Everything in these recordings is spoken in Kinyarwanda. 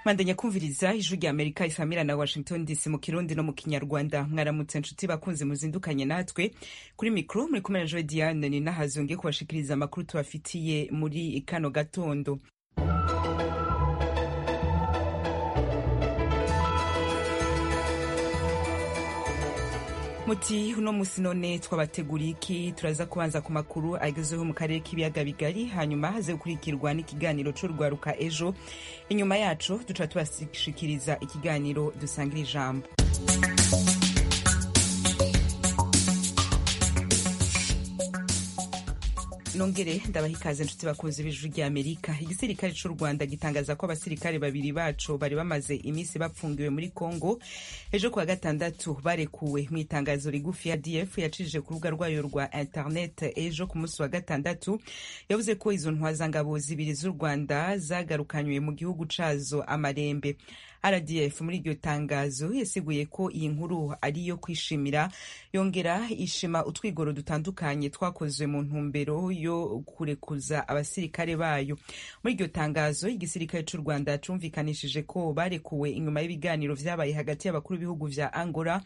bandanya kumviriza ijwi rya amerika isamira na washington dc mu kirundi no mu kinyarwanda mwaramutse nshuti bakunze muzindukanye natwe kuri mikoro muri kumwe na joe diane ni nahazonge kubashikiriza amakuru tubafitiye muri kano gatondo muti uno musi none twabateguriye iki turaza kubanza ku makuru agezweho mu karere k'ibiyaga bigari hanyuma haze gukurikirwa n'ikiganiro c'urwaruka ejo inyuma yaco duca tubashikiriza ikiganiro dusangira ijambo nongere ndabaha ikaze inshuti bakunze ibijwi rya amerika igisirikare cy'u rwanda gitangaza ko abasirikare babiri bacu bari bamaze iminsi bapfungiwe muri congo ejo kuwa gatandatu barekuwe mu itangazo rigufi ya df yacishije ku rubuga rwayo rwa internet ejo ku munsi wa gatandatu yavuze ko izo ntwazangabo zibiri z'u rwanda zagarukanywe mu gihugu cazo amarembe rdf muri iryo tangazo yasiguye ko iyi nkuru ari iyo kwishimira yongera ishima utwigoro dutandukanye twakozwe mu ntumbero yo kurekuza abasirikare bayo muri iryo tangazo igisirikare cy'u rwanda cumvikanishije ko barekuwe inyuma y'ibiganiro vyabaye hagati y'abakuru b'ibihugu vya angola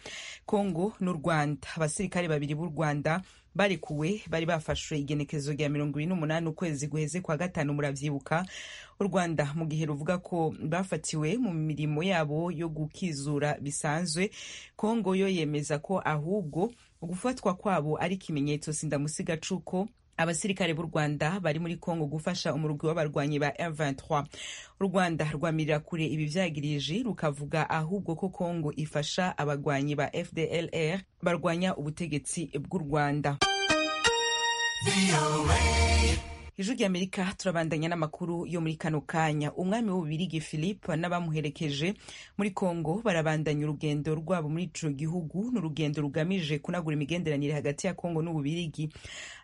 congo n'u rwanda abasirikare babiri b'u rwanda barekuwe bari bafashwe igenekerezo rya mirongo ibiri n'umunani ukwezi guheze kwa gatanu muravyibuka u rwanda mu gihe ruvuga ko bafatiwe mu mirimo yabo yo gukizura bisanzwe kongo yo yemeza ko ahubwo ugufatwa kwabo ari ikimenyetso sindamusiga cuko abasirikare b'u rwanda bari muri kongo gufasha umurwi w'abarwanyi ba m23 u rwanda rwamirira kure ibi vyagiriji rukavuga ahubwo ko kongo ifasha abarwanyi ba fdlr barwanya ubutegetsi bw'u rwanda ijwi ry'amerika turabandanya n'amakuru yo muri kano kanya umwami w'ububirigi philippe n'abamuherekeje muri congo barabandanya urugendo rwabo muri ico gihugu ni urugendo rugamije kunagura imigenderanire hagati ya congo n'ububirigi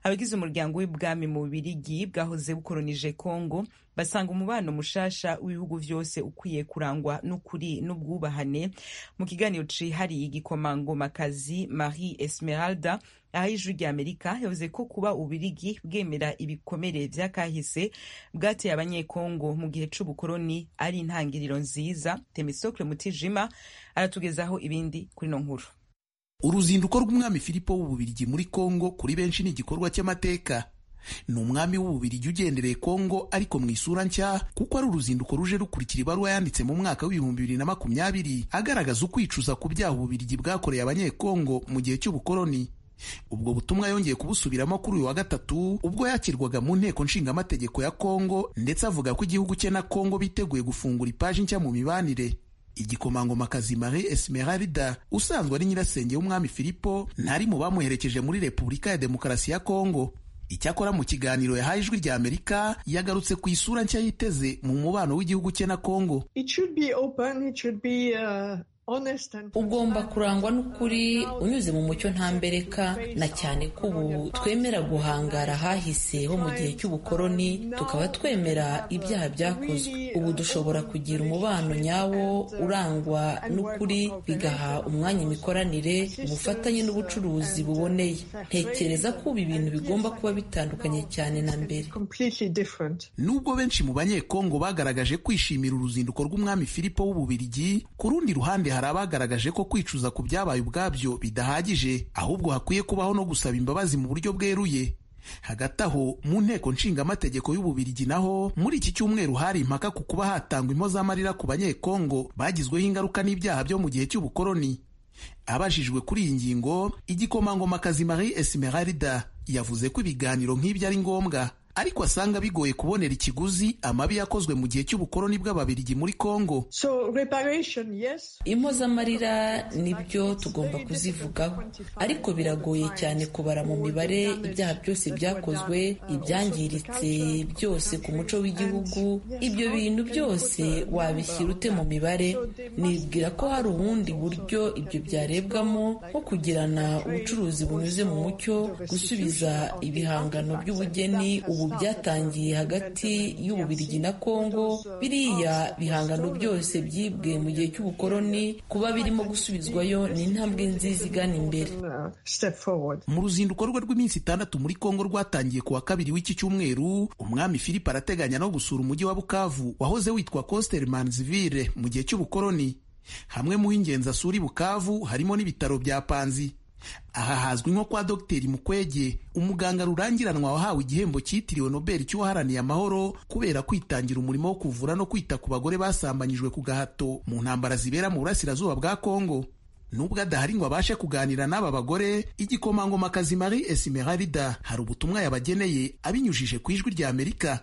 abagize umuryango w'ibwami mu bubirigi bwahoze bukoronije congo basanga umubano mushasha w'ibihugu vyose ukwiye kurangwa n'ukuri n'ubwubahane mu kiganiro cihariye igikomangomakazi marie esmeralda aho ijwi rya amerika yavuze ko kuba ubirigi bwemera ibikomere vy'akahise bwateye abanyekongo mu gihe c'ubukoroni ari intangiriro nziza temisocle mutijima aratugezaho ibindi kuri no nkuru uruzinduko rw'umwami filipo w'ububirigi muri kongo kuri benshi ni igikorwa cy'amateka ni umwami w'ububirigi ugendereye kongo ariko mu isura nshya kuko ari uruzinduko ruje rukurikira ibaruwa yanditse mu mwaka w'ibihumbi bibiri na makumyabiri agaragaza ukwicuza ku byaha ububirigi bwakoreye abanyekongo mu gihe cy'ubukoroni ubwo butumwa yongeye kubusubiramo kuri uyu wa gatatu ubwo yakirwaga mu nteko nshingamategeko ya kongo ndetse avuga ko igihugu cye na kongo biteguye gufungura ipaji nshya mu mibanire igikomangomakazi marie esmeralda usanzwe ari nyirasenge w'umwami filipo ntari mu bamuherekeje muri repubulika ya demokarasi ya kongo icyakora mu kiganiro yahaye ijwi rya amerika yagarutse ku isura nshya yiteze mu mubano w'igihugu cye na kongo ugomba kurangwa n'ukuri unyuze mu mucyo ntambereka na cyane ko ubu twemera guhangara hahise ho mu gihe cy'ubukoroni tukaba twemera ibyaha byakozwe ubu dushobora kugira umubano nyawo urangwa n'ukuri bigaha umwanya imikoranire ubufatanye n'ubucuruzi buboneye ntekereza ko ubu ibintu bigomba kuba bitandukanye cyane na mbere nubwo benshi mu banyekongo bagaragaje kwishimira uruzinduko rw'umwami filipo w'ububirigi ku rundi ruhande hari abagaragaje ko kwicuza ku byabaye ubwabyo bidahagije ahubwo hakwiye kubaho no gusaba imbabazi mu buryo bweruye hagati aho mu nteko nshingamategeko y'ububirigi naho muri iki cyumweru hari impaka ku kuba hatangwa impozamarira ku banyekongo bagizweho ingaruka n'ibyaha byo mu gihe cy'ubukoroni abajijwe kuri iyi ngingo igikomangomakazi marie esmeralda yavuze ko ibiganiro nk'ibyo ari ngombwa ariko asanga bigoye kubonera ikiguzi amabi yakozwe mu gihe cy'ubukoroni bw'ababirigi muri Kongo. So, yes. Impozamarira nibyo tugomba kuzivugaho, ariko biragoye cyane kubara mu mibare ibyaha byose byakozwe, ibyangiritse byose ku muco w'igihugu. Ibyo bintu byose wabishyira ute mu mibare? Nibwira ko hari ubundi buryo ibyo byarebwamo, nko kugirana ubucuruzi bunyuze mu mucyo, gusubiza ibihangano by'ubugeni ubu byatangiye hagati y'ububirigi na kongo biriya bihangano byose byibwe mu gihe cy'ubukoroni kuba birimo gusubizwayo ni intambwe nziza igana imbere mu ruzinduko rwe rw'iminsi itandatu muri kongo rwatangiye ku wa kabiri w'iki cyumweru umwami philippe arateganya no gusura umujyi wa bukavu wahoze witwa coster manzivire mu gihe cy'ubukoroni hamwe mu h'ingenzi asura i bukavu harimo n'ibitaro bya panzi aha hazwi nko kwa dogiteri mukwege umuganga rurangiranwa wahawe igihembo cyitiriwe nobel cy'uwaharaniye amahoro kubera kwitangira umurimo wo kuvura no kwita ku bagore basambanyijwe ku gahato mu ntambara zibera mu burasirazuba bwa kongo nubwo adahari ngo abashe kuganira n'aba bagore igikomangomakazi marie esimerarida hari ubutumwa yabageneye abinyujije ku ijwi rya amerika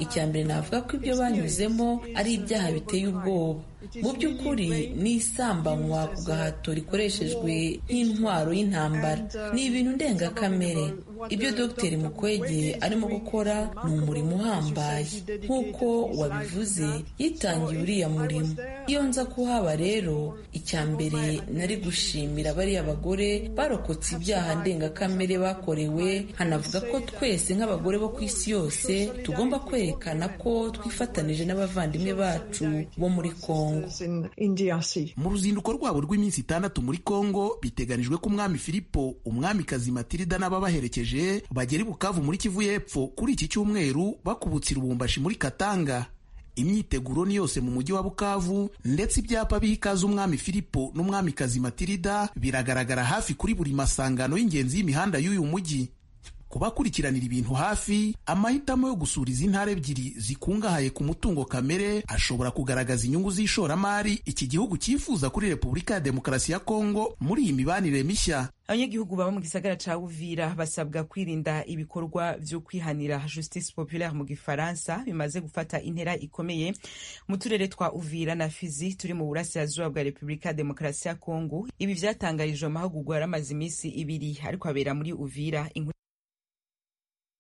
icya mbere navuga ko ibyo banyuzemo ari ibyaha biteye ubwoba mu by'ukuri ni isambanywa ku gahato rikoreshejwe nk'intwaro y'intambara ni ibintu ndengakamere ibyo dogiteri mukwege arimo gukora ni umurimo uhambaye nk'uko wabivuze yitangiye uriya murimo iyo nza kuhaba rero icya mbere nari gushimira bariya bagore barokotse ibyaha ndengakamere bakorewe hanavuga ko twese nk'abagore bo ku isi yose tugomba kwerekana ko twifatanije n'abavandimwe bacu bo muri kongo mu ruzinduko rwabo rw'iminsi itandatu muri kongo biteganijwe ko umwami filipo umwamikazi matilida n'ababaherekeje bagera i bukavu muri kivu y'epfo kuri iki cyumweru bakubutse irubumbashi muri katanga imyiteguro ni yose mu mujyi wa bukavu ndetse ibyapa biha ikaze umwami filipo n'umwamikazi matilida biragaragara hafi kuri buri masangano y'ingenzi y'imihanda y'uyu mujyi kubakurikiranira ibintu hafi amahitamo yo gusura izi ntara ebyiri zikungahaye ku mutungo kamere ashobora kugaragaza inyungu z'ishoramari iki gihugu cyifuza kuri repubulika ya demokarasi ya kongo muri iyi mibanire mishya abanyagihugu baba mu gisagara ca Uvira basabwa kwirinda ibikorwa vyo kwihanira justice populaire mu gifaransa bimaze gufata intera ikomeye mu turere twa Uvira na Fizi turi mu burasirazuba bwa Repubulika ya Demokarasi ya Kongo ibi vyatangarijwe mu mahugurwa yaramaze iminsi ibiri ariko abera muri Uvira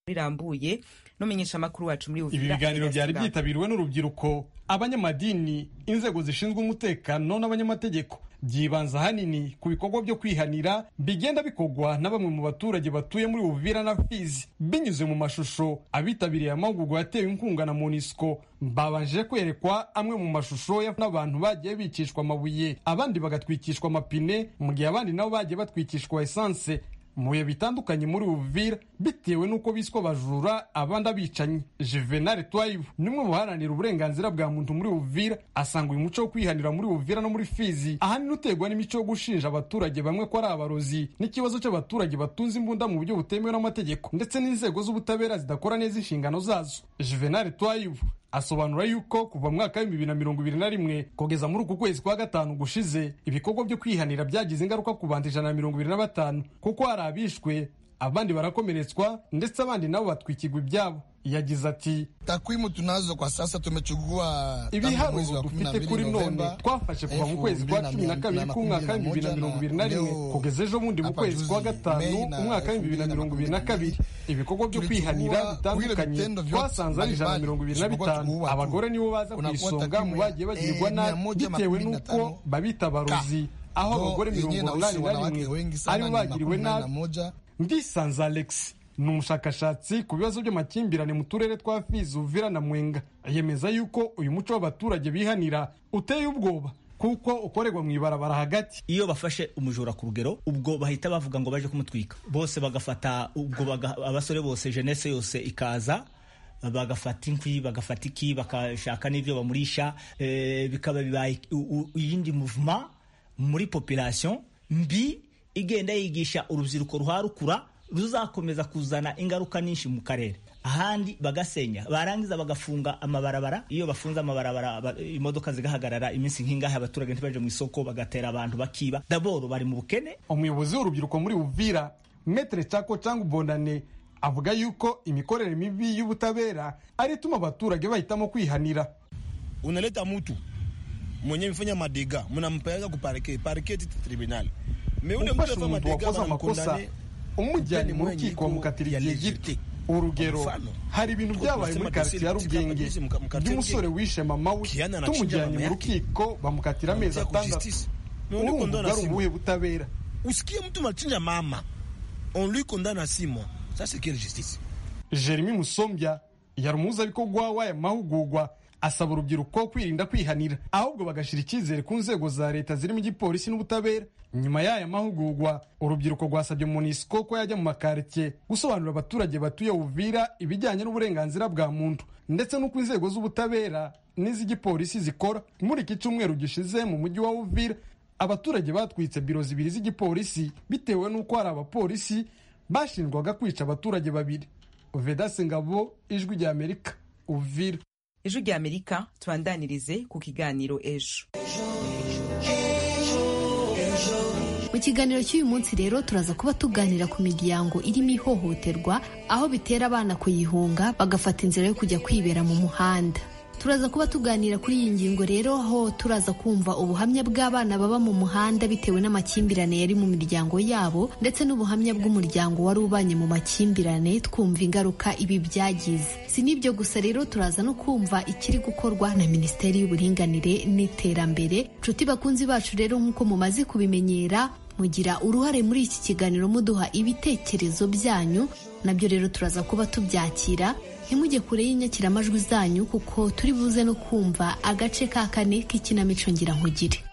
rirambuye n'umenyesha amakuru wacu muri Uvira ibi biganiro byari byitabiriwe n'urubyiruko abanyamadini inzego zishinzwe umutekano n'abanyamategeko byibanze ahanini ku bikorwa byo kwihanira bigenda bikorwa na bamwe mu baturage batuye muri Uvira na Fizi binyuze mu mashusho abitabiriye amahugurwa yatewe inkunga na MONUSCO babanje kwerekwa amwe mu mashusho n'abantu bagiye bicishwa amabuye abandi bagatwikishwa amapine mu gihe abandi nabo bagiye batwikishwa esanse mu bihe bitandukanye muri Uvira bitewe n'uko biswa abajura abandi abicanyi Juvenal Twayibu ni umwe mu baharanira uburenganzira bwa muntu muri Uvira asanga uyu muco wo kwihanira muri Uvira no muri Fizi ahanini uterwa n'imico yo gushinja abaturage bamwe ko ari abarozi n'ikibazo cy'abaturage batunze imbunda mu buryo butemewe n'amategeko ndetse n'inzego z'ubutabera zidakora neza inshingano zazo Juvenal Twayibu asobanura yuko kuva mu mwaka w'ibihumbi bibiri na mirongo ibiri na rimwe kugeza muri uku kwezi kwa gatanu gushize ibikorwa byo kwihanira byagize ingaruka ku bantu ijana na mirongo ibiri na batanu kuko hari abishwe abandi barakomeretswa ndetse abandi nabo batwikirwa ibyabo yagize ati takwimu tunazo kwa sasa tumechukua ibiharuro dufite kuri none twafashe kuva mu kwezi kwa cumi na kabiri k'umwaka w'ibihumbi bibiri na mirongo ibiri na rimwe kugeza ejo bundi mu kwezi kwa gatanu umwaka w'ibihumbi bibiri na mirongo ibiri na kabiri ibikorwa byo kwihanira bitandukanye twasanze ari ijana na mirongo ibiri na bitanu abagore nibo baza ku isonga mu bagiye bagirwa nabi bitewe n'uko babita abarozi aho abagore mirongo inani na rimwe aribo bagiriwe nabi ndisanze alex ni umushakashatsi ku bibazo by'amakimbirane mu turere twa fizi uvira na mwenga yemeza yuko uyu muco w'abaturage bihanira uteye ubwoba kuko ukorerwa mu ibarabara hagati iyo bafashe umujura ku rugero ubwo bahita bavuga ngo baje kumutwika bose bagafata ubwo baga, abasore bose jenese yose ikaza bagafata inkwi bagafata iki bagashaka n'ibyo bamurisha e, bikaba bibaye iyindi muvuma muri population mbi igenda yigisha urubyiruko ruharukura ruzakomeza kuzana ingaruka nyinshi mu karere ahandi bagasenya barangiza bagafunga amabarabara iyo bafunze amabarabara imodoka zigahagarara iminsi nk'ingahe abaturage ntibaje mu isoko bagatera abantu bakiba daboro bari mu bukene umuyobozi w'urubyiruko muri uvira metere cako cyangwa ubondane avuga yuko imikorere mibi y'ubutabera ari ituma abaturage bahitamo kwihanira unaleta mtu mwenye mfanya madega mnampeleka kupareke pareketi tribunali ufashe umuntu wakoze amakosa umujyanye mu rukiko bamukatira igihe gito urugero hari ibintu byabaye muri karitsiye ya rugenge by'umusore wishe mama we tumujyanye mu rukiko bamukatira amezi atandatu urumva ari ubuhe butabera usikie mtu machinja mama on lui condamne a six mois Ça, c'est quelle justice jeremy musombya yari umuhuzabikorwa w'aya mahugurwa asaba urubyiruko kwirinda kwihanira ahubwo bagashyira icyizere ku nzego za leta zirimo igipolisi n'ubutabera nyuma y'aya mahugurwa urubyiruko rwasabye munisiko ko yajya mu makaritiye gusobanurira abaturage batuye uvira ibijyanye n'uburenganzira bwa muntu ndetse n'uko inzego z'ubutabera n'iz'igipolisi zikora muri iki cyumweru gishize mu mujyi wa uvira abaturage batwitse biro zibiri z'igipolisi bitewe n'uko hari abapolisi bashinjwaga kwica abaturage babiri vedase ngabo ijwi rya amerika uvira ejo rya amerika tubandanirize ku kiganiro ejo mu kiganiro cy'uyu munsi rero turaza kuba tuganira ku miryango irimo ihohoterwa aho bitera abana kuyihunga bagafata inzira yo kujya kwibera mu muhanda turaza kuba tuganira kuri iyi ngingo rero aho turaza kumva ubuhamya bw'abana baba mu muhanda bitewe n'amakimbirane yari mu miryango yabo ndetse n'ubuhamya bw'umuryango wari ubanye mu makimbirane twumva ingaruka ibi byagize si n'ibyo gusa rero turaza no kumva ikiri gukorwa na minisiteri y'uburinganire n'iterambere nshuti bakunzi bacu rero nk'uko mumaze kubimenyera mugira uruhare muri iki kiganiro muduha ibitekerezo byanyu nabyo rero turaza kuba tubyakira ntimujye kure y'inyakiramajwi zanyu kuko turi buze no kumva agace ka kane k'ikinamico nkugire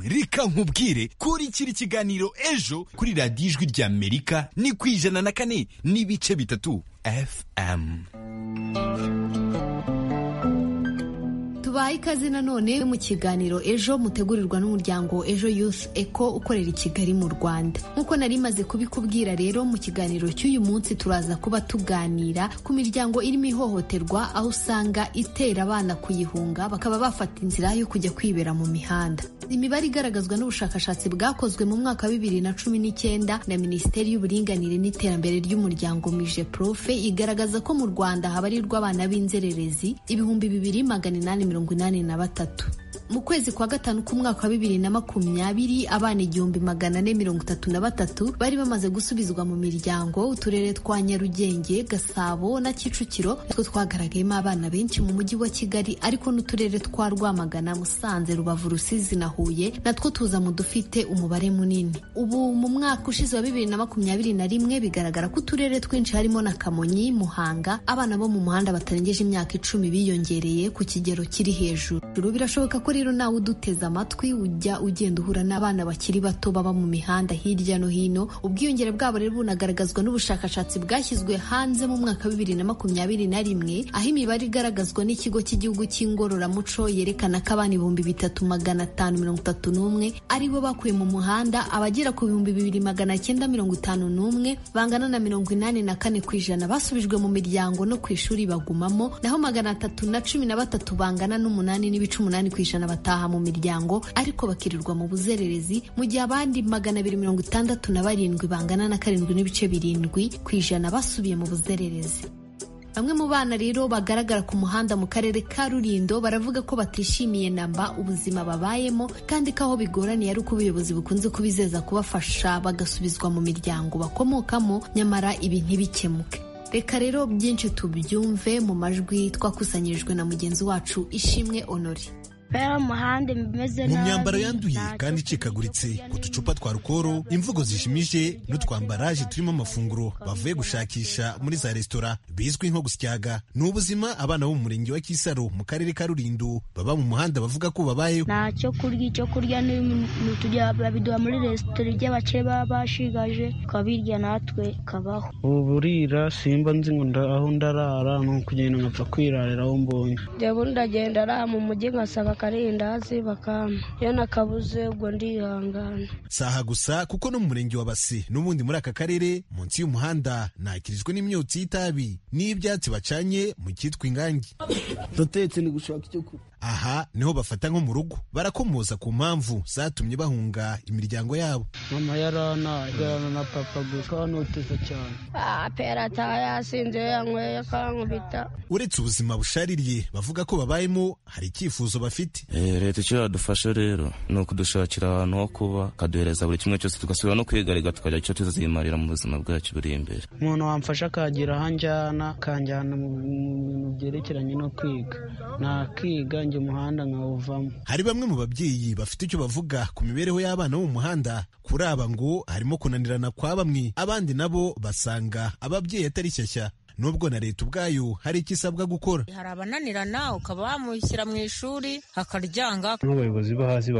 reka nkubwire kuri kiri kiganiro ejo kuri radiyo ijwi rya amerika ni ku ijana na kane n'ibice bitatu fm tubaha ikaze nanone mu kiganiro ejo mutegurirwa n'umuryango ejo youth eco ukorera i kigali mu rwanda nk'uko nari maze kubikubwira rero mu kiganiro cy'uyu munsi turaza kuba tuganira ku miryango irimo ihohoterwa aho usanga itera abana kuyihunga bakaba bafata inzira yo kujya kwibera mu mihanda imibare igaragazwa n'ubushakashatsi bwakozwe mu mwaka wa bibiri na cumi n'icyenda na minisiteri y'uburinganire n'iterambere ry'umuryango mije profe igaragaza ko mu rwanda habarirwa abana b'inzererezi ibihumbi bibiri magana inani mirongo mirongo inani na batatu mu kwezi kwa gatanu k'umwaka wa bibiri na makumyabiri abana igihumbi magana ane mirongo itatu na batatu bari bamaze gusubizwa mu miryango uturere twa nyarugenge gasabo na kicukiro two twagaragayemo abana benshi mu mujyi wa kigali ariko n'uturere twa rwamagana musanze rubavu rusizi na huye natwo tuza mu dufite umubare munini ubu mu mwaka ushize wa bibiri na makumyabiri na rimwe bigaragara ko uturere twinshi harimo na kamonyi muhanga abana bo mu muhanda batarengeje imyaka icumi biyongereye ku kigero kiri hejuru birashoboka ko rero nawe uduteze amatwi ujya ugenda uhura n'abana bakiri bato baba mu mihanda hirya no hino ubwiyongere bwabo rero bunagaragazwa n'ubushakashatsi bwashyizwe hanze mu mwaka wa bibiri na makumyabiri na rimwe aho imibare igaragazwa n'ikigo cy'igihugu cy'ingororamuco yerekana ko abana ibihumbi bitatu magana atanu mirongo itatu n'umwe ari bo bakuye mu muhanda abagera ku bihumbi bibiri magana cyenda mirongo itanu n'umwe bangana na mirongo inani na kane ku ijana basubijwe mu miryango no ku ishuri bagumamo naho magana atatu na cumi na batatu bangana n'umunani n'ibice umunani ku ijana bataha mu miryango ariko bakirirwa mu buzererezi mu gihe abandi magana abiri mirongo itandatu na barindwi bangana na karindwi n'ibice birindwi ku ijana basubiye mu buzererezi bamwe mu bana rero bagaragara ku muhanda mu karere ka rurindo baravuga ko batishimiye namba ubuzima babayemo kandi ko aho bigoraniye ari uko ubuyobozi bukunze kubizeza kubafasha bagasubizwa mu miryango bakomokamo nyamara ibi ntibikemuke reka rero byinshi tubyumve mu majwi twakusanyirijwe na mugenzi wacu ishimwe honore mu myambaro yanduye kandi icikaguritse ku ducupa twa rukoro imvugo zijimije n'utwambaraje turimo amafunguro bavuye gushakisha muri za resitora bizwi nko gusyaga ni ubuzima abana bo mu murenge wa kisaro mu karere ka rulindo baba mu muhanda bavuga ko babayeho nta cyo kurya icyo kurya n'ibintu tujya babiduha muri resitora iby'abakire baba bashigaje tukabirya natwe tukabaho ubu burira simba nzi ngo aho ndarara ni ukugenda nkapfa kwirarira aho mbonye njyewe ndagenda ara mu mujyi nkasaba akarindazi bakampa iyo nakabuze ubwo ndihangana si aha gusa kuko no mu murenge wa base n'ubundi muri aka karere munsi y'umuhanda nakirizwe n'imyotsi y'itabi n'ibyatsi bacanye mu cyitwa ingangi ndatetse ni gushaka icyo kurya aha niho bafata nko mu rugo barakomoza ku mpamvu zatumye bahunga imiryango yabo mama yarana yarana na papa gusa kanoteza cyane pera atayasinze yanyweye akankubita uretse ubuzima bushaririye bavuga ko babayemo hari icyifuzo bafite giti leta icyo yadufashe rero ni ukudushakira ahantu ho kuba ikaduhereza buri kimwe cyose tugasubira no kwigarika tukagira icyo tuzimarira mu buzima bwacu buri imbere umuntu wamfasha akagira aho anjyana akanjyana mu bintu byerekeranye no kwiga nakiga njye umuhanda nkawuvamo hari bamwe mu babyeyi bafite icyo bavuga ku mibereho y'abana bo mu muhanda kuri aba ngo harimo kunanirana kwa bamwe abandi nabo basanga ababyeyi atari shyashya nubwo na leta ubwayo hari icyo isabwa gukora hari abananirana ukaba wamushyira mu ishuri akaryanga nk'abayobozi bo hasi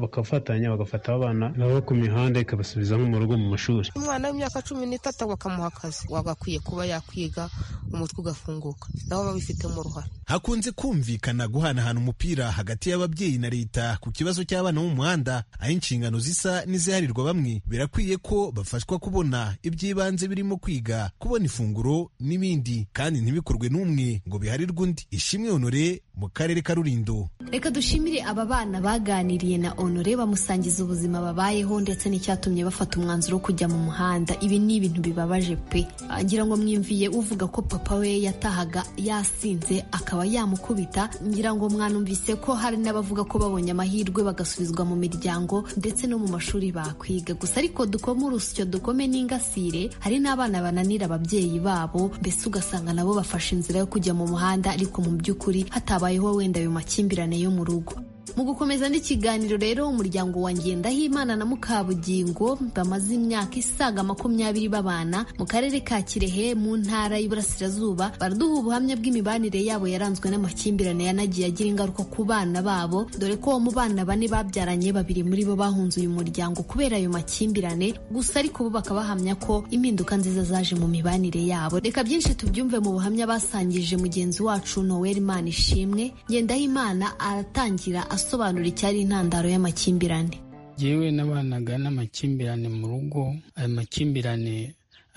bakafatanya bagafata abana baba ku mihanda ikabasubiza nko mu rugo mu mashuri umwana w'imyaka cumi n'itatu bakamuha akazi wagakwiye kuba yakwiga umutwe ugafunguka nabo babifitemo uruhare hakunze kumvikana guhanahana umupira hagati y'ababyeyi na leta ku kibazo cy'abana bo mu muhanda aho inshingano zisa n'iziharirwa bamwe birakwiye ko bafashwa kubona iby'ibanze birimo kwiga kubona ifunguro n'ibindi kandi ntibikorwe n'umwe ngo biharirwe undi ishimwe honore mu karere ka rulindo reka dushimire aba bana baganiriye na honore bamusangiza ubuzima babayeho ndetse n'icyatumye bafata umwanzuro wo kujya mu muhanda ibi ni ibintu bibabaje pe ngira ngo mwimviye uvuga ko papa we yatahaga yasinze akaba yamukubita ngira ngo mwanumvise ko hari n'abavuga ko babonye amahirwe bagasubizwa mu miryango ndetse no mu mashuri bakwiga gusa ariko dukome urusyo dukome n'ingasire hari n'abana bananira ababyeyi babo mbese ugasanga nabo bafashe inzira yo kujya mu muhanda ariko mu by'ukuri hatabayeho wenda ayo makimbirane yo mu rugo mu gukomeza n'ikiganiro rero umuryango wa Ngendahimana na Mukabugingo bamaze imyaka isaga makumyabiri babana mu karere ka Kirehe mu ntara y'Iburasirazuba baraduha ubuhamya bw'imibanire yabo yaranzwe n'amakimbirane yanagiye agira ingaruka ku bana babo dore ko mu bana bane babyaranye babiri muri bo bahunze uyu muryango kubera ayo makimbirane gusa ariko bo bakaba bahamya ko impinduka nziza zaje mu mibanire yabo reka byinshi tubyumve mu buhamya basangije mugenzi wacu Noel Manishimwe Ngendahimana aratangira asobanura icyari intandaro y'amakimbirane yewe n'abanaga n'amakimbirane mu rugo ayo makimbirane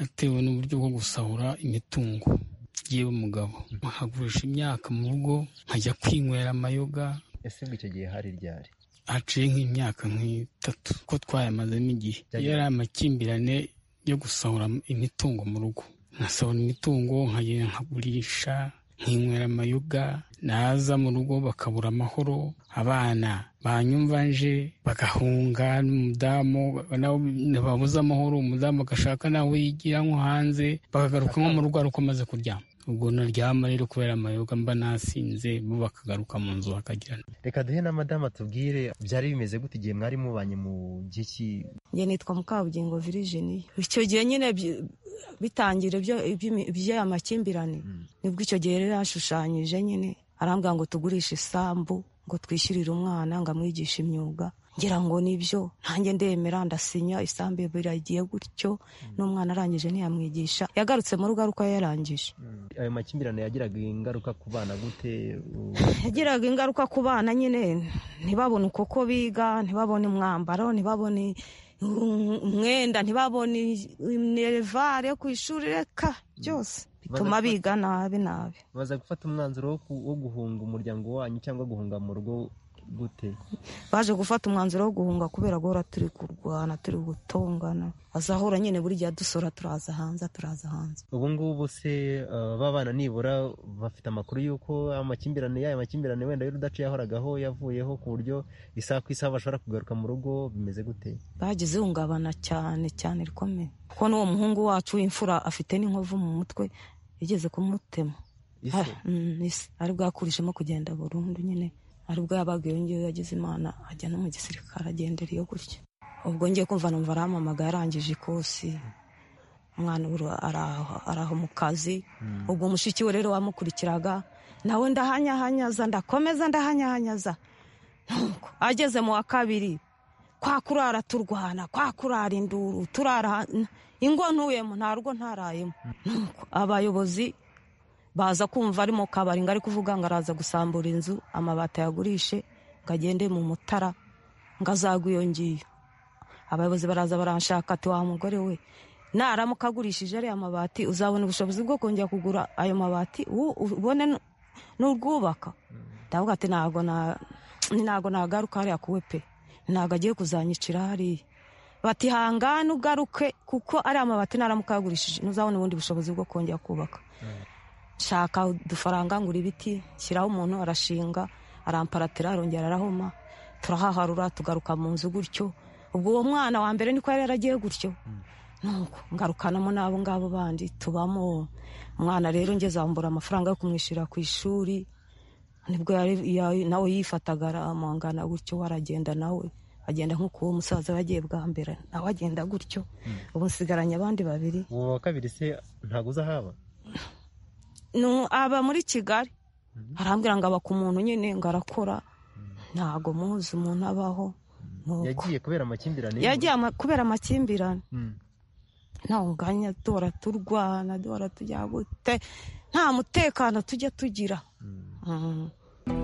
atewe n'uburyo bwo gusahura imitungo yewe mugabo nkagurisha imyaka mu rugo nkajya kwinywera amayoga ese ngo icyo gihe hari ryari haciye nk'imyaka nk'itatu ko twayamazemo igihe yari amakimbirane yo gusahura imitungo mu rugo nkasahura imitungo nkagenda nkagurisha nkinywera amayoga naza mu rugo bakabura amahoro abana banyumva nje bagahunga n'umudamu babuze amahoro umudamu agashaka nawe yigira nko hanze bakagaruka nko mu rugo ari uko amaze kuryama ubwo naryama rero kubera amayoga mba nasinze bo bakagaruka mu nzu bakagirana reka duhe na madama tubwire byari bimeze gute igihe mwari mubanye mu gihe ki njye nitwa mukabugingo virijini icyo gihe nyine bitangira iby'aya makimbirane nibwo icyo gihe rero yashushanyije nyine arambwira ngo tugurishe isambu ngo twishyurire umwana ngo amwigishe imyuga ngira ngo nibyo ntange ndemera ndasinya isambu biragiye gutyo n'umwana arangije ntiyamwigisha yagarutse mu rugo ari uko yarangije ayo makimbirane yagiraga ingaruka ku bana gute yagiraga ingaruka ku bana nyine ntibabone uko biga ntibabone umwambaro ntibabone umwenda ntibabone inerevare yo ku ishuri reka byose bituma biga nabi nabi baza gufata umwanzuro wo guhunga umuryango wanyu cyangwa guhunga mu rugo gute baje gufata umwanzuro wo guhunga kubera guhora turi kurwana turi gutongana azahura nyine buri gihe dusora turaza hanze turaza hanze ubu ngubu se babana nibura bafite amakuru y'uko amakimbirane y'aya makimbirane wenda y'urudaca yahoragaho yavuyeho ku buryo isaha ku isaha bashobora kugaruka mu rugo bimeze gute bagize ihungabana cyane cyane rikomeye kuko n'uwo muhungu wacu w'imfura afite n'inkovu mu mutwe yigeze kumutema isi ari bwakurishemo kugenda burundu nyine aribwo yabaga iyo ngiyo yagize imana ajya no mu gisirikare agendera iyo gutya ubwo ngiye kumva numva arampamaga yarangije ikosi umwana ubu araho mu kazi ubwo mushiki we rero wamukurikiraga nawe ndahanyahanyaza ndakomeza ndahanyahanyaza nuko ageze mu wa kabiri kwa kurara turwana kwa kurara induru turara ingo ntuyemo nta rugo ntarayemo nuko abayobozi baza kumva ari mu kabari ngo ari kuvuga ngo araza gusambura inzu amabati ayagurishe ngo agende mu mutara ngo azagwe iyo ngiyo abayobozi baraza baranshaka ati wa mugore we naramuka agurishije ariya mabati uzabona ubushobozi bwo kongera kugura ayo mabati ubone n'urwubaka ndavuga ati ntabwo nagaruka hariya kuwe pe ntabwo agiye kuzanyicira hariya bati hangane ugaruke kuko ariya mabati naramuka yagurishije ntuzabona ubundi bushobozi bwo kongera kubaka shaka udufaranga ngura ibiti shyiraho umuntu arashinga aramparatira arongera arahoma turahaharura tugaruka mu nzu gutyo ubwo uwo mwana wa mbere niko yari yaragiye gutyo nuko ngarukanamo n'abo ngabo bandi tubamo umwana rero ngeze ambura amafaranga yo kumwishyura ku ishuri nibwo nawe yifataga aramangana gutyo waragenda nawe agenda nk'uko uwo musaza yagiye bwa mbere nawe agenda gutyo ubu nsigaranye abandi babiri uwo wa kabiri se ntabwo uzahaba aba muri kigali arambwira ngo aba ku muntu nyine ngo arakora ntabwo muzi umuntu abaho yagiye kubera amakimbirane yagiye kubera amakimbirane ntawe nganya duhora turwana duhora tujya gute nta mutekano tujya tugira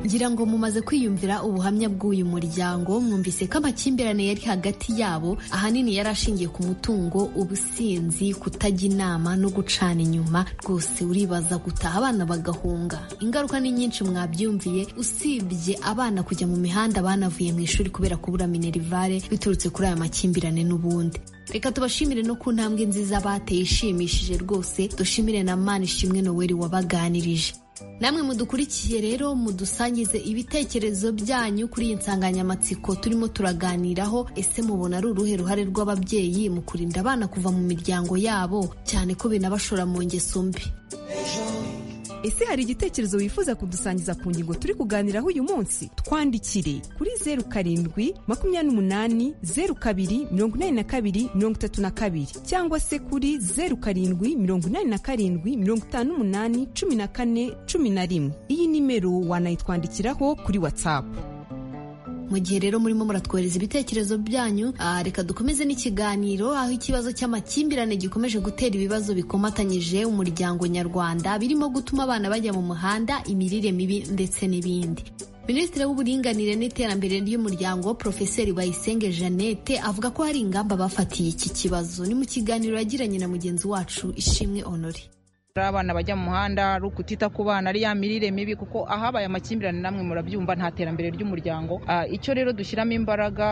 ngira ngo mumaze kwiyumvira ubuhamya bw'uyu muryango mwumvise ko amakimbirane yari hagati yabo ahanini yari ashingiye ku mutungo ubusinzi kutajya inama no gucana inyuma rwose uribaza gutaha abana bagahunga ingaruka ni nyinshi mwabyumviye usibye abana kujya mu mihanda banavuye mu ishuri kubera kubura minerivare biturutse kuri aya makimbirane n'ubundi reka tubashimire no ku ntambwe nziza bateye ishimishije rwose dushimire na mani ishimwe noweli wabaganirije namwe mudukurikiye rero mudusangize ibitekerezo byanyu kuri iyi nsanganyamatsiko turimo turaganiraho ese mubona ari uruhe ruhare rw'ababyeyi mu kurinda abana kuva mu miryango yabo cyane ko binabashora mu ngeso mbi ese hari igitekerezo wifuza kudusangiza ku ngingo turi kuganiraho uyu munsi twandikire kuri zeru karindwi makumyabiri n'umunani zeru kabiri mirongo inani na kabiri mirongo itatu na kabiri cyangwa se kuri zeru karindwi mirongo inani na karindwi mirongo itanu n'umunani cumi na kane cumi na rimwe iyi nimero wanayitwandikiraho kuri watsapu mu gihe rero murimo muratwohereza ibitekerezo byanyu reka dukomeze n'ikiganiro aho ikibazo cy'amakimbirane gikomeje gutera ibibazo bikomatanyije umuryango nyarwanda birimo gutuma abana bajya mu muhanda imirire mibi ndetse n'ibindi minisitiri w'uburinganire n'iterambere ry'umuryango porofeseri bayisenge jeannette avuga ko hari ingamba bafatiye iki kibazo ni mu kiganiro yagiranye na mugenzi wacu ishimwe honore abana bajya mu muhanda ari ukutita ku bana ari ya mirire mibi kuko ahabaye amakimbirane namwe murabyumva nta terambere ry'umuryango icyo rero dushyiramo imbaraga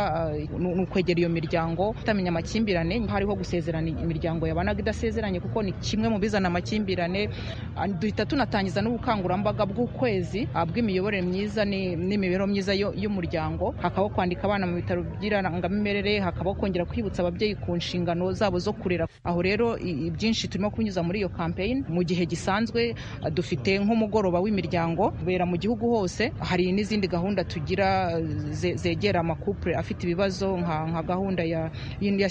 ni ukwegera iyo miryango tutamenya amakimbirane hariho gusezerana imiryango yabanaga idasezeranye kuko ni kimwe mu bizana amakimbirane duhita tunatangiza n'ubukangurambaga bw'ukwezi bw'imiyoborere myiza n'imibereho myiza y'umuryango hakabaho kwandika abana mu bitaro by'irangamimerere hakabaho kongera kwibutsa ababyeyi ku nshingano zabo zo kurera aho rero ibyinshi turimo kunyuza muri iyo kampeyini mu gihe gisanzwe dufite nk'umugoroba w'imiryango ubera mu gihugu hose hari n'izindi gahunda tugira zegera amakupure afite ibibazo nka gahunda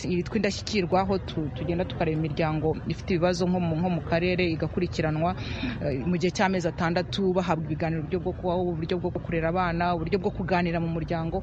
yitwa indashyikirwa aho tugenda tukareba imiryango ifite ibibazo nko mu karere igakurikiranwa mu gihe cy'amezi atandatu bahabwa ibiganiro uburyo bwo kurera abana uburyo bwo kuganira mu muryango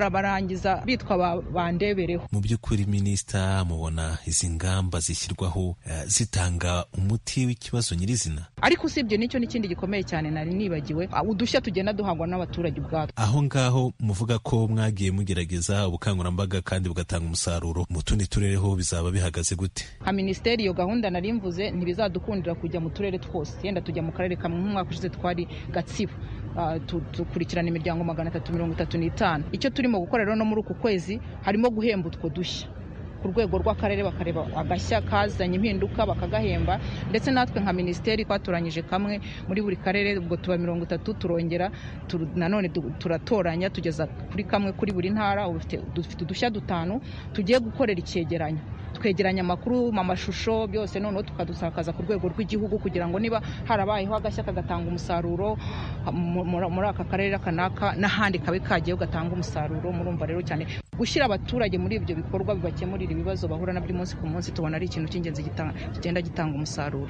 bakarabarangiza bitwa bandebereho mu by'ukuri minisita mubona izi ngamba zishyirwaho zitanga umuti ikibazo nyirizina ariko usibye nicyo n'ikindi gikomeye cyane nari nibagiwe udushya tugenda duhangwa n'abaturage ubwatwo aho ngaho muvuga ko mwagiye mugerageza ubukangurambaga kandi bugatanga umusaruro mu tundi turere ho bizaba bihagaze gute nka minisiteri iyo gahunda nari mvuze ntibizadukundira kujya mu turere twose yenda tujya mu karere kamwe nk'umwaka ushize twari gatsibo dukurikirana imiryango magana atatu mirongo itatu n'itanu icyo turimo gukora rero no muri uku kwezi harimo guhemba utwo dushya ku rwego rw'akarere bakareba agashya kazanye impinduka bakagahemba ndetse natwe nka minisiteri twatoranyije kamwe muri buri karere ubwo tuba mirongo itatu turongera nanone turatoranya tugeza kuri kamwe kuri buri ntara dufite udushya dutanu tugiye gukorera icyegeranyo twegeranya amakuru mu mashusho byose noneho tukadusakaza ku rwego rw'igihugu kugira ngo niba harabayeho agashya kagatanga umusaruro muri aka karere kanaka n'ahandi kabe kagiyeho gatanga umusaruro murumva rero cyane gushyira abaturage muri ibyo bikorwa bibakemurira ibibazo bahura nabyo umunsi ku munsi tubona ari ikintu cy'ingenzi kigenda gitanga umusaruro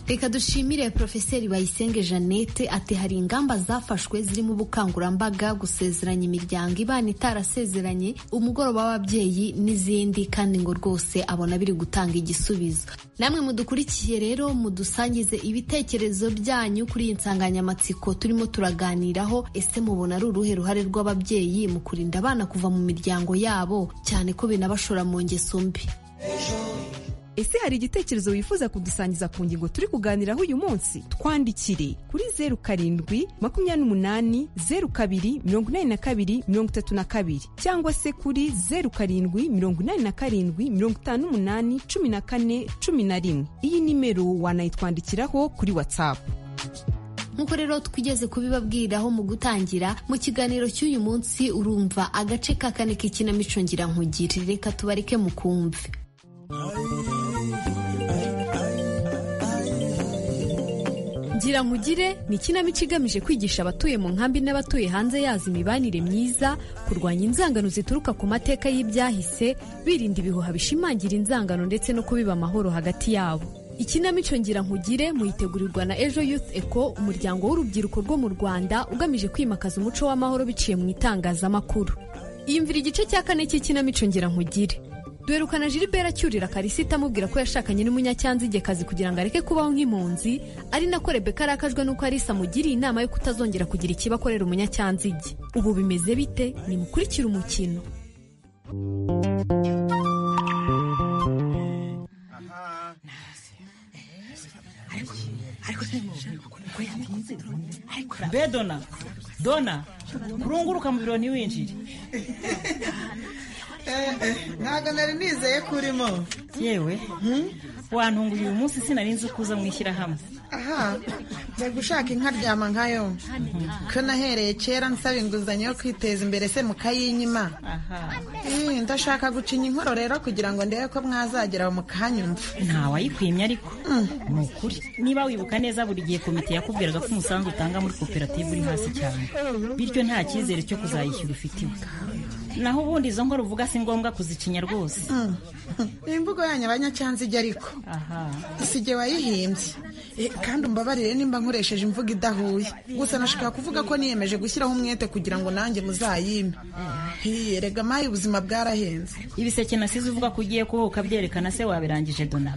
reka dushimire porofeseri bayisenge jeannette ati hari ingamba zafashwe zirimo ubukangurambaga gusezeranya imiryango ibana itarasezeranye umugoroba w'ababyeyi n'izindi kandi ngo rwose abona biri gutanga igisubizo namwe mudukurikiye rero mudusangize ibitekerezo byanyu kuri iyi nsanganyamatsiko turimo turaganiraho ese mubona ari uruhe ruhare rw'ababyeyi mu kurinda abana kuva mu miryango yabo cyane ko binabashora mu ngeso mbi ese hari igitekerezo wifuza kudusangiza ku ngingo turi kuganiraho uyu munsi twandikire kuri zeru karindwi makumyabiri n'umunani zeru kabiri mirongo inani na kabiri mirongo itatu na kabiri cyangwa se kuri zeru karindwi mirongo inani na karindwi mirongo itanu n'umunani cumi na kane cumi na rimwe iyi nimero wanayitwandikiraho kuri watsapu nk'uko rero twigeze kubibabwiriraho mu gutangira mu kiganiro cy'uyu munsi urumva agace ka kane k'ikinamico ngirankugire reka tubareke mukumve ngira nkugire ni ikinamico igamije kwigisha abatuye mu nkambi n'abatuye hanze yazo imibanire myiza kurwanya inzangano zituruka ku mateka y'ibyahise birinda ibihuha bishimangira inzangano ndetse no kubiba amahoro hagati yabo ikinamico ngira nkugire muyitegurirwa na ejo youth eco umuryango w'urubyiruko rwo mu rwanda ugamije kwimakaza umuco w'amahoro biciye mu itangazamakuru yumvira igice cya kane cy'ikinamico ngira nkugire duherukana Gilbert acyurira karisita amubwira ko yashakanye n'umunyacyanzigekazi kugira ngo areke kubaho nk'impunzi ari nako rebeka arakajwe n'uko arisa amugiriye inama yo kutazongera kugira ikibakorera umunyacyanzige ubu bimeze bite nimukurikire umukino mbe dona dona kurunguruka mu biro ntiwinjire ntabwo nari nizeye ko urimo yewe wantunguye uyu munsi sinarinze kuza mu ishyirahamwe aha njya gushaka inkaryama nkayo ko nahereye kera nsaba inguzanyo yo kwiteza imbere se mukayinyima ndashaka gucinya inkoro rero kugira ngo ndebe ko mwazagera mukahanyumva ntawayikwimye ariko ni ukuri niba wibuka neza buri gihe komite yakubwiraga ko umusanzu utanga muri koperative uri hasi cyane bityo nta cyizere cyo kuzayishyura ufitiwe naho ubundi izo nkora uvuga si ngombwa kuzicinya rwose imvugo yanyu abanyacyanzige ariko si jye wayihimbye kandi umbabarire nimba nkoresheje imvugo idahuye gusa nashaka kuvuga ko niyemeje gushyiraho umwete kugira ngo nanjye muzayime rega mayi ubuzima bwarahenze ibiseke nasize uvuga ko ugiye kuba ukabyerekana se wabirangije dona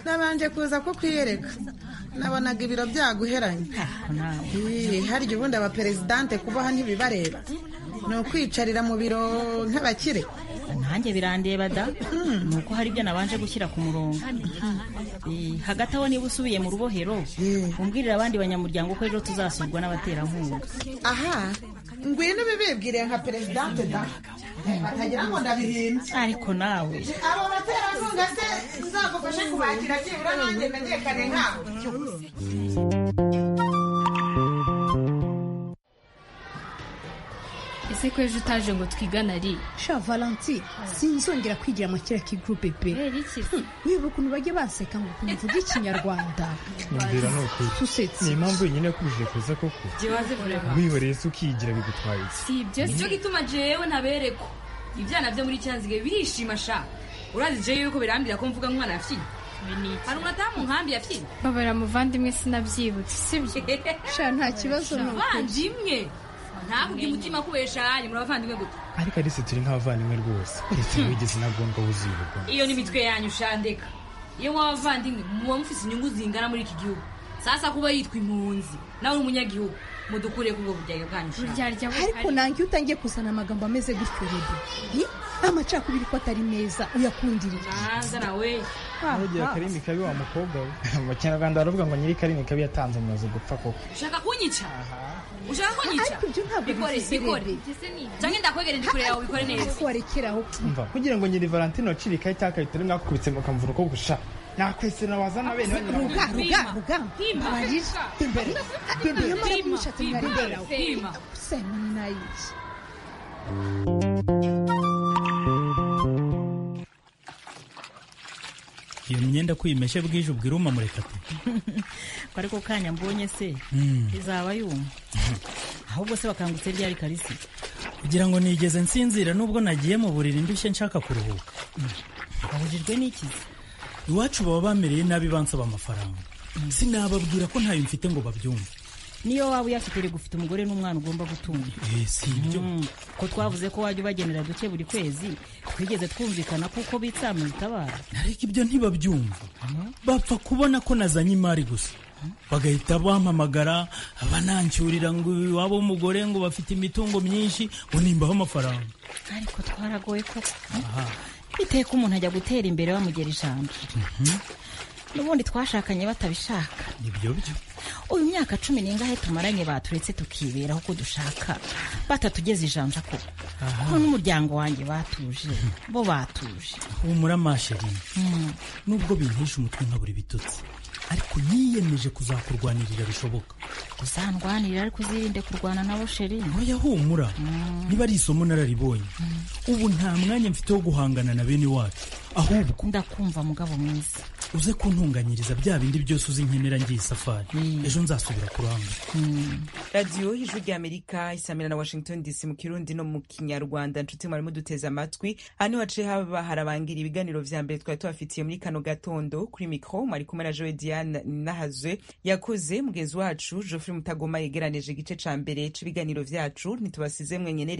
nabanje kuza ko kwiyereka nabonaga ibiro byaguheranye harya ubundi abaperezidante kubaha ntibibareba ni ukwicarira mu biro nk'abakire nanjye birandeba da ni uko hari ibyo nabanje gushyira ku murongo hagati aho niba usubiye mu rubohero umbwirira abandi banyamuryango ko ejo tuzasurwa n'abaterankunga aha ngwino bibibwiriye nka perezidante da batagira ngo ndabihimbye ariko nawe abo baterankunga se nzagufashe kubakira byibura nanjye menyekane nkabo ese ko ejo utaje ngo twigane ari sha valanti sinzongera kwigira mu kiriya kigurupe pe wiba ukuntu bajya baseka ngo ukuntu uvuga ikinyarwanda mbwira ni ukuri ni impamvu wenyine yakubujije kuza koko wihoreye se ukiyigira bigutwaye iki si ibyo si cyo gituma jewe ntabereko ibyana byo muri cyanzige birishima sha urazi jewe yuko birambira ko mvuga umwana yafiye hari umutamu nkambi yafiye babara muvandimwe sinabyibutse sibyo sha nta kibazo ni ukuri ntabwo umutima kubesha yanyu muri abavandimwe guto ariko ari turi nk'abavandimwe rwose uretse wigeze na ngombwa wuzibirwa iyo n'imitwe yanyu ushandeka iyo muba abavandimwe muba mufite inyungu zingana muri iki gihugu sasa kuba yitwa impunzi nawe uri umunyagihugu mudukure kubwo buryarya bwanyu ariko nange iyo utangiye kuzana amagambo ameze gutyo rebe amacakubiri ko atari meza uyakundiriye naza nawe ntugira karimi kabi wa mukobwa we mu kinyarwanda baravuga ngo nyiri karimi kabi yatanze amazu gupfa koko ushaka kunyica ushaka kunyica bikore bikore cyangwa ndakwegereye ndi kure yawe bikore neza ariko warekeraho mva kugira ngo nyiri valentine wacirikaho icyaka bitari mwakubitse mukamvura uko gusha nakwese nabazana bene ruga ruga ruga mbarira imbere imbere nyamara kumushatse mwari imbere yawe semani nayizi iyo myenda ko uyimeshe bwije ubwira umamureka pe ko ariko kanya mbonye se izaba yuma ahubwo se bakangutse ryari karisi kugira ngo nigeze nsinzira nubwo nagiye mu buriri ndushye nshaka kuruhuka abujijwe n'ikizi iwacu baba bamereye nabi bansaba amafaranga sinababwira ko ntayo mfite ngo babyumve niyo waba uyafite uri gufite umugore n'umwana ugomba gutunga si ibyo ko twavuze ko wajya ubagenera duke buri kwezi twigeze twumvikana kuko bitsama bitabara ariko ibyo ntibabyumva bapfa kubona ko nazanye imari gusa bagahita bampamagara banancyurira ngo iwabo w'umugore ngo bafite imitungo myinshi ngo nimbaho amafaranga ariko twaragoye koko biteye ko umuntu ajya gutera imbere bamugera ijambo n'ubundi twashakanye batabishaka nibyo byo uyu myaka cumi n'ingahe tumaranye baturetse tukiberaho uko dushaka batatugeze ijanja ko ko n'umuryango wanjye batuje bo batuje humura masheri nubwo bintisha umutwe nka buri bitutsi ariko niyemeje kuzakurwanirira bishoboka uzandwanira ariko uzirinde kurwana nabo sheri ntoya humura niba ari isomo nararibonye ubu nta mwanya mfite wo guhangana na bene wacu ahubwo ndakumva mugabo mwiza uze kuntunganyiriza bya bindi byose uzi nkenera ngiye isafari ejo nzasubira kuranga radiyo y'ijwi ry'amerika isamira na washington dc mu kirundi no mu kinyarwanda nshuti mwarimo duteze amatwi aha niho haciye haba harabangira ibiganiro vya mbere twari tubafitiye muri kano gatondo kuri mikoro mwari kumwe na joe diane nahazwe yakoze mugenzi wacu geoffrey mutagoma yegeranije igice ca mbere c'ibiganiro vyacu ntitubasize mwenyenere